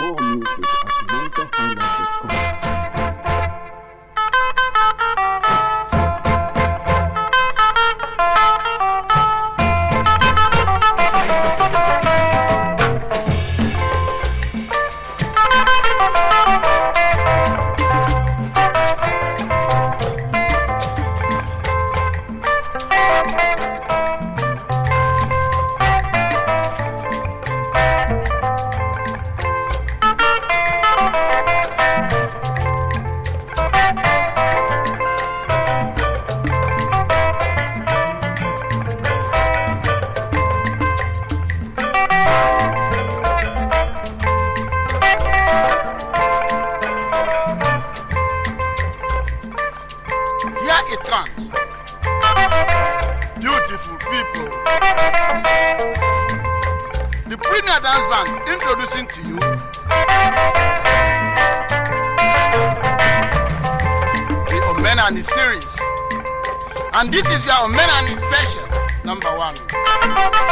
More music at nigerhighlife.com. Here it comes. Beautiful people. The Premier Dance Band introducing to you the Omenani series. And this is your Omenani special, number one.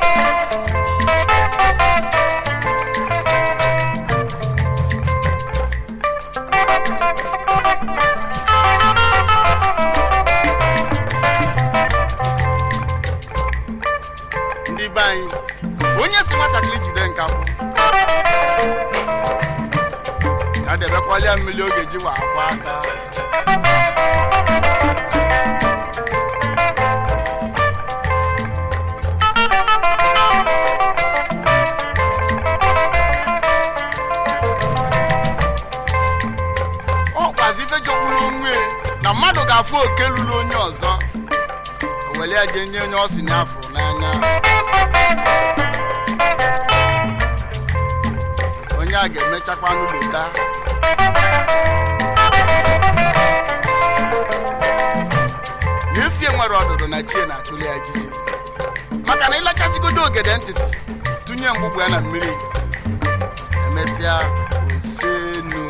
ndị be anyị onye si nwatakịrị jide nka bụ ya debekwalia mmiri oge ji wa akwa aka ọ kwazi ife jogburu onwe na mmadụ ga-afụ oke lụrụ onye ọzọ o were ya jee nye onye ọ si n'afọ n'anya onye a ga-emechakwa n'ụlọta na efie nwere ọdụdụ na chie na-atụli ya jiji maka na ịlachasịgodo ogede ntịtị tụnye mgbugbu ya na mmiri emesịa osenu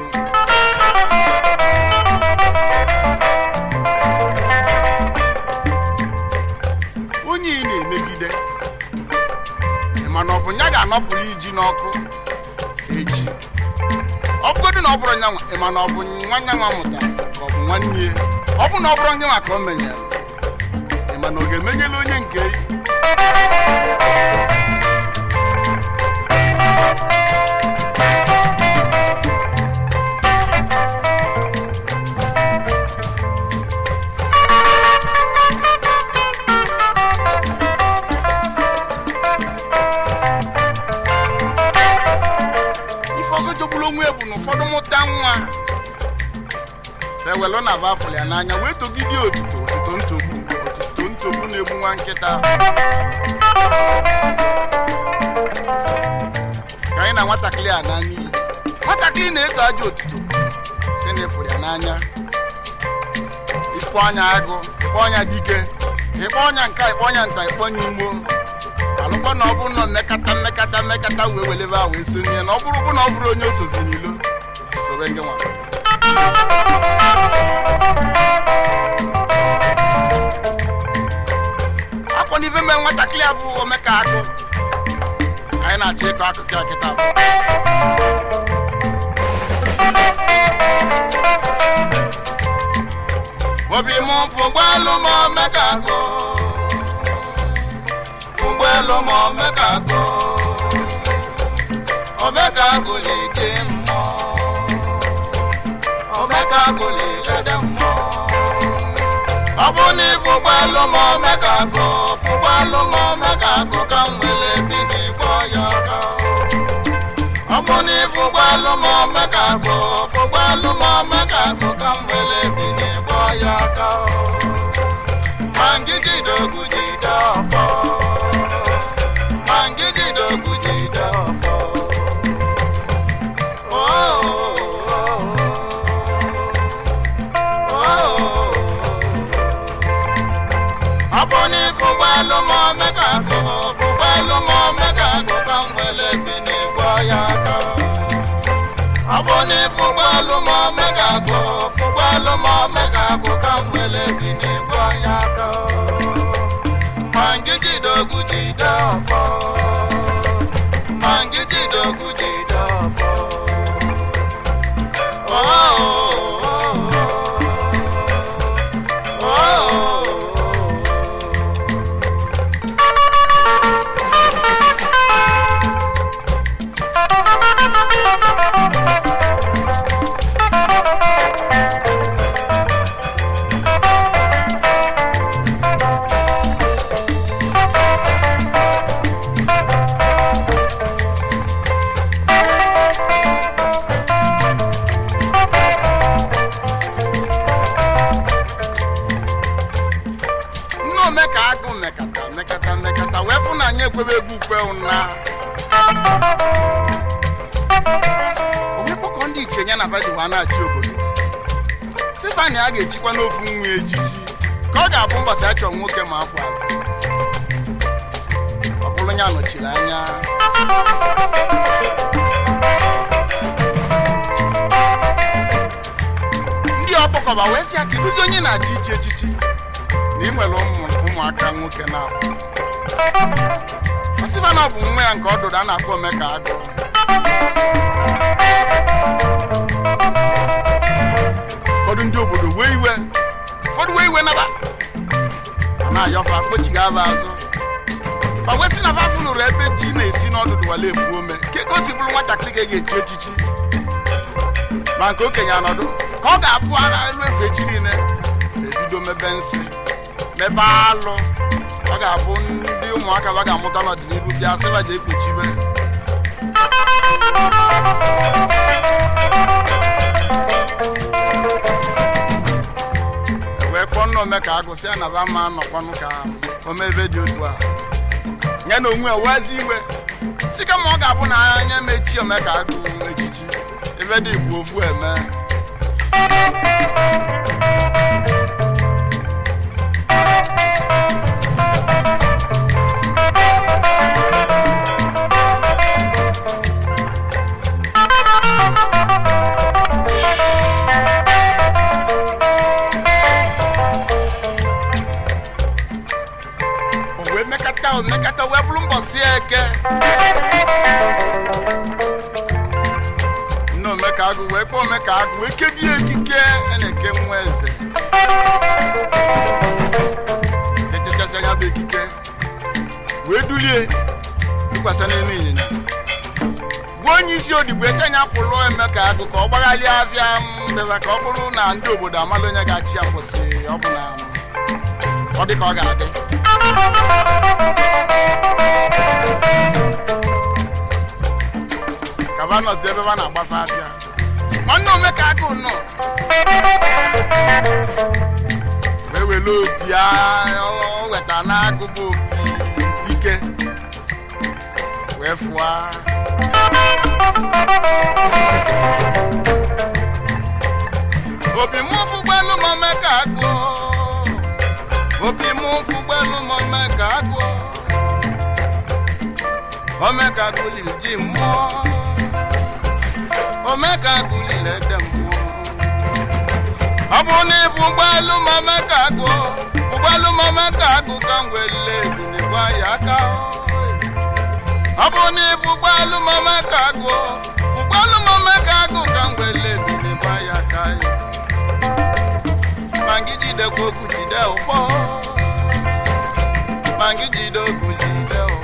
onye ị na-emegide ị ma na ọ bụ ya ga-anọpụrụ iji n'ọkụ echi ọ bụgodị na ọ bụrụ nyanwa ị ma na ọ bụ nwanne nwa mụtara ka ọ bụ nwanne ya ọ bụ na ọ bụrụ nyanwa ka o menyere ị ma na ọ ga-emenyela onye nke ya ife ọzọ jogburu onwe ya bụ na ụfọdụ mụta nwa ewelụ na bafụl ya n'anya wee togide otuto otuto ntogbu otuto ntogbu na-egbu nwa nkịta ka anyị na nwatakịrị a n'anya iyi nwatakịrị na-eto aja otuto si na ịfụrụ ya n'anya ikpọ ọnya agụ ikpọ ọnya dike ịkpọ ọnya nka ikpọ ọnya nta ikpọ ọnya imo alụkwa na ọ bụrụ na mmekata mmekata mmekata wee welebe a wee sonye na ọ bụrụ bụ na ọ bụrụ onye osozi n'ilo soro ndị nwa akwa n'ife mee nwatakịrị a bụ omeka akụ anyị na-achọ ịkọ akụkọ ya kịta bụ obi m fụgbalụ m omeka akụ ụgbọelu ma omeka agụ omeka agụ leke mmụọ omeka agụ lelede mmụọ ọ bụ na ịbụ ụgbọelu ma omeka agụ ụgbọelu ma omeka agụ ka m nwere bi n'igbo ya aka ọ bụ na ịbụ ụgbọelu ma omeka agụ ụgbọelu ma omeka agụ ka m nwere bi n'igbo ya aka ma ngigide ogwu jide ọfọ mangididogu jide ọfọ ọ bụ na ịfụgbalụ ma omeka agụ fụgbalụ ma omeka agụ ka m wele bi n'igbo ya aka ọ bụ na ịfụgbalụ ma omeka agụ fụgbalụ ma omeka agụ ka m wele bi n'igbo ya aka ma ngigidogwu jide ọfọ ma ngigidogwu jide ọfọ ụna onye kpọkọ ndị iche ya na vadiwa na-achị obodo stefani a ga-echikwa n'ofu nwa ejiji ka ọ ga-abụ mbọsị achọ nwoke ma afọ azụ ọ bụrụ ya nọchiri anya ndị ọkpọkọba wee sị ya kedụzi onye na-achị ichi echichi na ị nwere ụmụ- ụmụaka nwoke na ọsịba na ọ bụ nwa ya nke ọ dụrụ a na-akpọ omeka agụ ụfọdụ ndị obodo wee iwe ụfọdụ wee iwe naba a na-ayọfa kpochighị aba azụ fa wee sị na fa fụnụrụ ebe ji na-esi n'ọdụdụ wale ebu ome ka ego si bụrụ nwatakịrị ga-eji echichi ma nke okenye anọdụ ka ọ ga-abụ ara elu efe echi niile ebido mebe nsị mebe alụ ọ ga-abụ ndị ụmụaka ba ga-amụta n'ọdịnihu bịa sịba ji ekpuchibe wee kpọọ nna ome ka agụsị ya na ba ma nọkwanụ ka omebe dị otu a ya na onwe wezi iwe si kama ọ ga-abụ na anya mechi ome ka agụ echichi ebe dị bụ ofu eme o wee mekata o mekata wee bụrụ mbọsị eke nne omeka agụ wee kpọọ omeka agụ wee kebie ekike a na-eke nwa eze echechasị anya bụ ekike wee dulie tụkwasị n'elu ịnyịnya gwa onye isi odigbo esi anya pụrụ emeka agụ ka ọ gbaghalịa afịa mbeba ka ọ bụrụ na ndị obodo amala onye ga-achị ya mbọsị ọ bụ na ọ dị ka ọ ga-adị kaba nọzi ebe ba na-agbafe abịa nwanne omeka agụ nọ wee were opi a- o weta n'agụba opi ike wee fụa opi mụ fụgbelu ma omeka agụ opi mụ fụgbelu ma omeka agụ omeka gụliri ji mmụọ omeka gụliri ede mmụọ ọ bụrụ na ịbụ ụgbọelu ma omeka agụ ụgbọelu ma omeka agụ ka m welile ebinigwa ya aka ọ bụrụ na ịbụ ụgbọelu ma omeka agụ ụgbọelu ma omeka agụ ka m welile ebinigwa ya aka ma gị jidekwa okwu jide ụfọ ma gị jide okwu jide ụfọ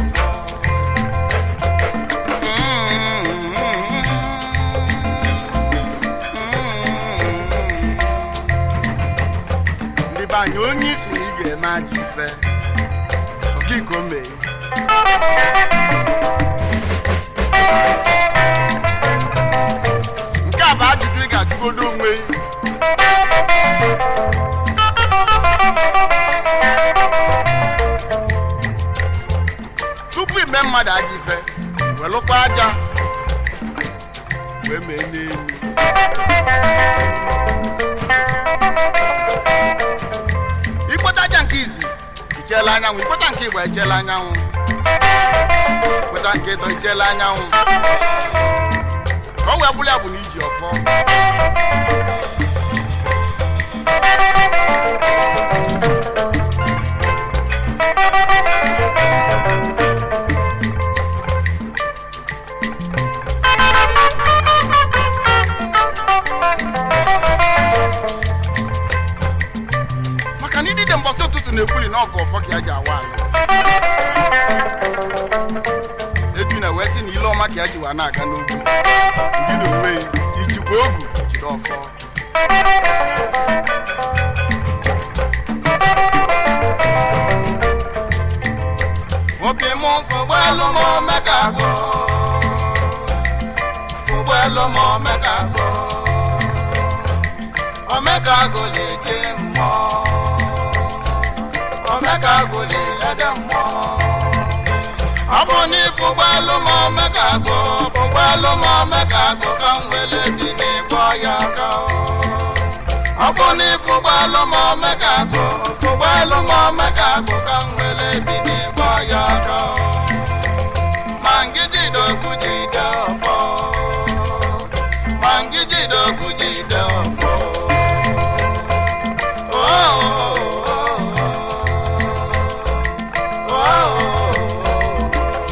ndị be anyị onye isi na ị ga-eme aja ife ogiko mee nke a bụ ajụjụ ị ga-ajụgodo onwe gị. tupu ime mmadụ aja ife welụkwa aja wee mee n'elu ikpota aja nke izi icheela anyanwụ ikpota nke igbo echeela anyanwụ ikpota nke ịtọ icheela anyanwụ ka ọ wee bụrụ ya bụ na iji ọfọ maka na idide mbọsị ụtụtụ na-ekwuli na ọgụ ọfọ ka ya ji awa anyị eju na wee sị na ile ọma ka ya ji wa na-aga n'ugwu ndị na onwe ya ijikwa ogu jide ọfọ obi mụ fụgbọelu m omeka agụ fụgbọelu m omeka agụ omeka agụ na-eje mmụọ omeka agụ na-elede mmụọ ọ bụ na fụgbelụ m omekagụ fụgbelụ m omekagụ ka m wele dị n'ịgbọ ya aka ọ bụ na ịfụgbelụ m omekagụ fụgbelụ m omekagụ ka m wele dị n'ịgbọ ya aka ma ngijide okwu jide ọfọ ma ngijide okwu jide ọfọ Oh, oh, oh, oh, oh.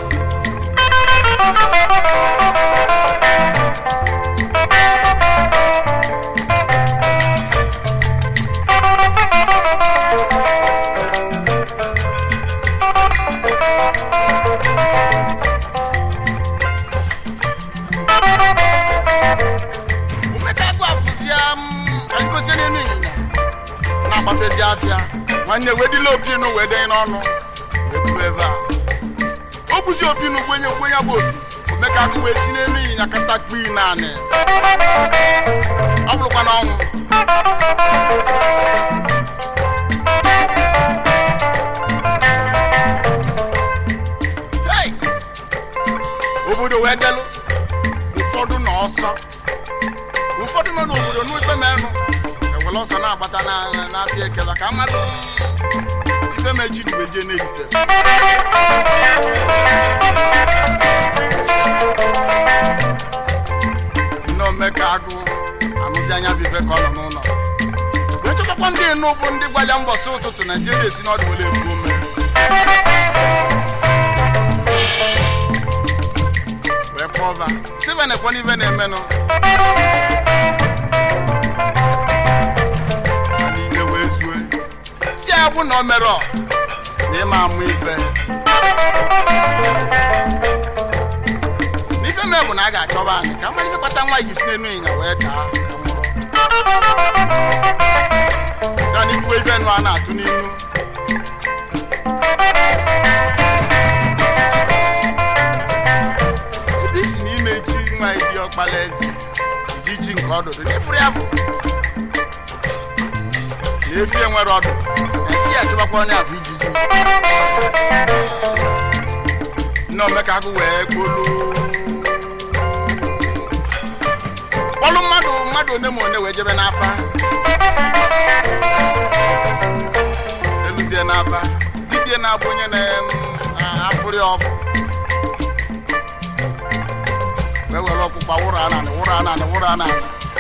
umekagụ afụzia m ka ngosi n'elu ịnyịnya na-agbafezi afịa nwanne wedila opinu wee denye n'ọnụ wee buru ebe a o buzi opinu gwenye gwenye bụ opi omekagụ wee si n'elu ịnyịnya kata kpii naanị ọ bụrụkwa n'ọnwụ Hey! obodo wee delụ ụfọdụ na ọsọ ụfọdụ nọ n'obodo n'ikpe menụ ewere ọsọ na-agbata na- n'afịa ekela ka mmadụ ife mechi wee jee n'ehite nne omeka agụ anụzi anya bụ ife ka ọ nọ n'ụlọ wee chọtakwa ndị enu bụ ndị gbalịa mbọsị ụtụtụ naijiria esi n'ọdụ were ebu ome wee kpọba sive na-ekwe n'ife na-emenụ Ha niile wee zue si abụ na o mere ọ na ịma amụ ife n'ife mee bụ na a ga-achọba anyị ka mmadụ ife kpata nwa ji si n'enu ịnya wee daa ka nwụrụ ya na ifuwe ife nụ a na-atụ n'inu ebe isi n'ime ji nwa eji ọkpala eze iji ji nke ọdụdụ n'efuru ya bụ na efi enwere ọdụ eji ya chụbakwa onye afọ ijiji nne omekagụ wee kpolu kpọlụ mmadụ mmadụ one ma one wee jebe n'afa eluzie n'afa dibie na-abụ onye na-afụrị ọfụ wee were ọkpụkpa wụrụ ananị wụrụ ananị wụrụ ananị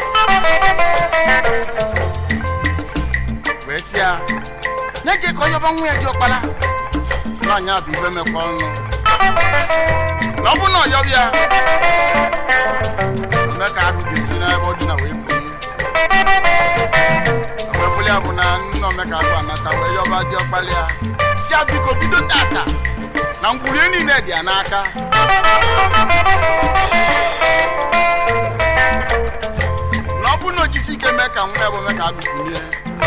wee si ya nye je ka onye ọba nwa ya dị ọkpara nwaanyị a bụ ife mekwa ọnụ na ọ bụ na ọyọbụ ya ome ka agụ ga-esi n'ebe ọ dị na wee bunye wee bụli ya bụ na nna omeka agụ anata wee yọba dị ọkpara ya si ya biko bido tata na ngwurie niile dị ya n'aka na ọ bụrụ na o jisi ike mee ka nwa ya bụ mee ka agụkwunye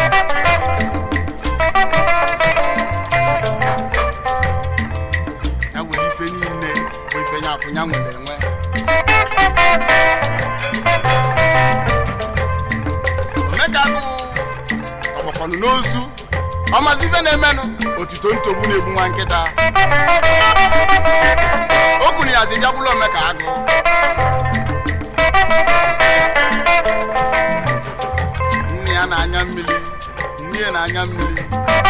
ya were ife niile bụ ife nya akwụnya nwere enwe omeka agụ ọgbakọnụ n'ozu ọmazi ife na-emenụ otuto ntogbu na-egbu nwa nkịta o kwuru ya zi bịagbula omeka agụ nne ya na-anya mmiri nne ya na-anya mmiri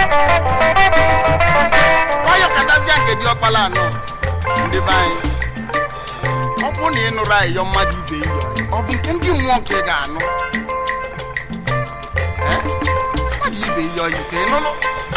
nwayọ katazia nke dị ọkpala anọ ndị be anyị ọ bụ na ị nụrụ ayịyọ mmadụ ibe iyo ọ bụ nke ndị mmụọ nke ị ga-anụ Eh? mmadụ ibe iyo yi ka ị nụrụ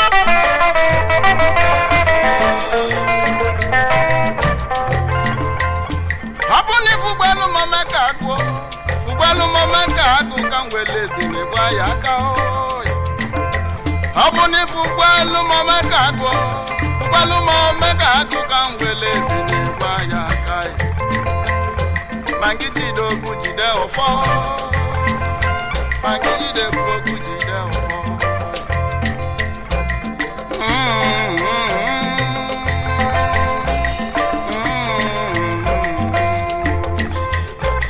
ọ bụ na ifu ụgbọelu mame ka agụọ ụgbọelu mame ka agụ ka m wele ebine gba ya aka oyi. ọ bụ na ifu ụgbọelu mame ka agụọ ụgbọelu mame ka agụ ka m wele ebine gba ya aka oyi. ma ngị jide okwu jide ụfọ ma ngị jide okwu jide ụfọ Mm, mm, mm, mm, mm.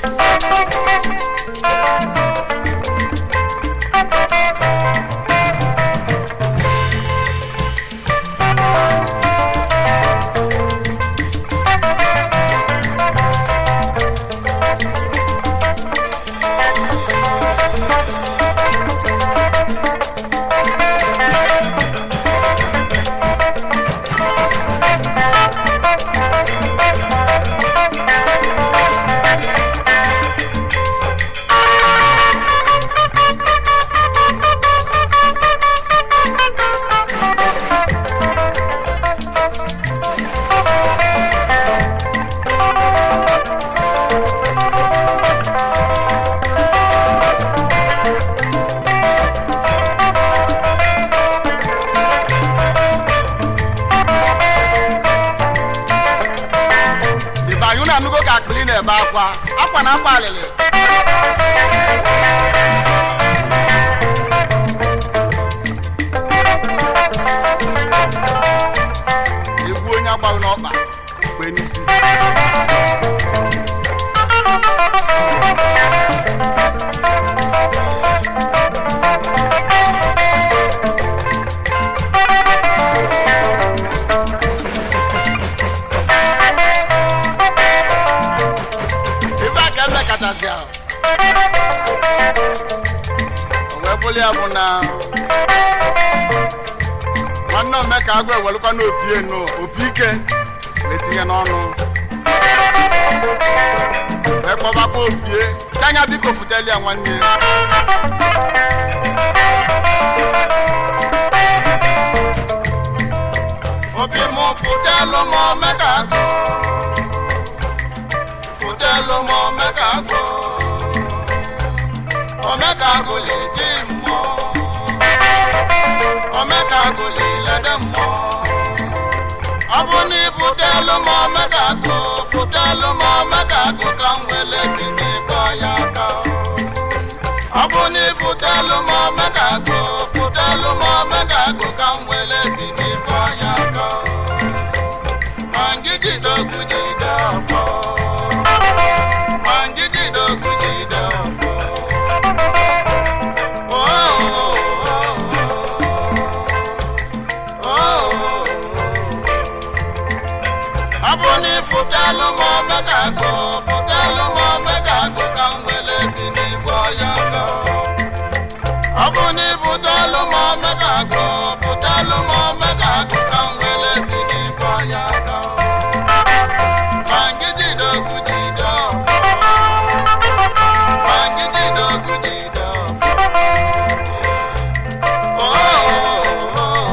akwa akwa na akwa alịlị egwu onye agbaghị n'ọkpa mgbe n'isi ife a ka eme kachasị ahụ o wee bụrụ ya bụ na nwanne ome ka agụ ewelụkwa n'opi enu opi ike na-etinye n'ọnụ wee kpọbakwa opie anya biko futeli ya nwanne ya obi mụ futelu m ome ka agụ futelu m ome ka agụ ome ka agụ ledi mmụọ omeka agụli lede mmụọ ọ bụ na ịfụtelụ m omeka agụ fụtelụ m omeka agụ ka m wele bi n'ịkpọ ya aka ọ bụ na ịfụtelụ m omeka agụ fụtelụ m omeka agụ ka m wele bi n'ịkpọ ya aka ma ngigide ogwu jide ọfọ ma ngigide ogwu jide ọfọ Oh, oh, oh, oh. ọ bụ na ịfụtalụ m omega agụ fụtalụ m omega agụ ka m wele bi n'igwe ọya lọ ọ bụ na ịfụtalụ m omega agụ fụtalụ m omega agụ ka m wele bi n'igwe ọya lọ ma ngidide ogwu jide ọfọ ma ngidide ogwu jide ọfọ Oh, oh, oh, oh.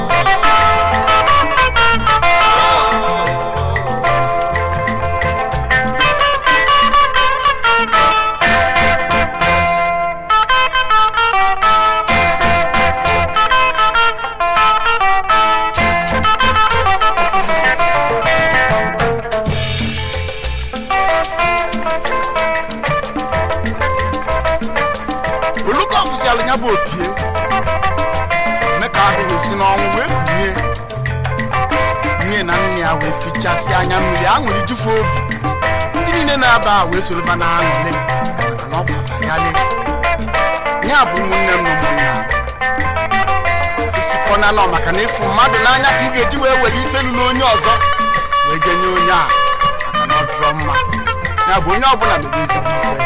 oluka ọfisialụ ya bụ opie mee ka ahụ wee si n'ọnwụ wee kunie nne na nne ya wee fichasị anya mmiri aṅụrị jufu obi ndị niile na-aba a wee soroba na aṅụrị maka na ọ gbara ya le ya bụ ụmụnne m na ụmụnna isikọ na nọ maka na ịfụ mmadụ n'anya ka ị ga-eji wee were ife lụrụ onye ọzọ wee genye onye a maka na ọ dụrọ mma ya bụ onye ọbụla mere ezigbo ife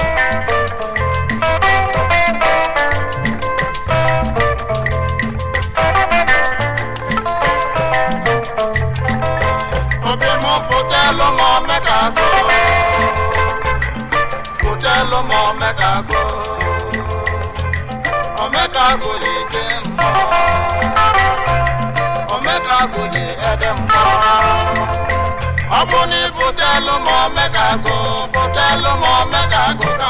obi mụ fụtelụ m omega agụ fụtelụ m omega agụ omega agụ dị ike mmụọ omega agụ dị ede mmụọ ọ bụ na ịfụtelụ m omega agụ fụtelụ m omega agụ ka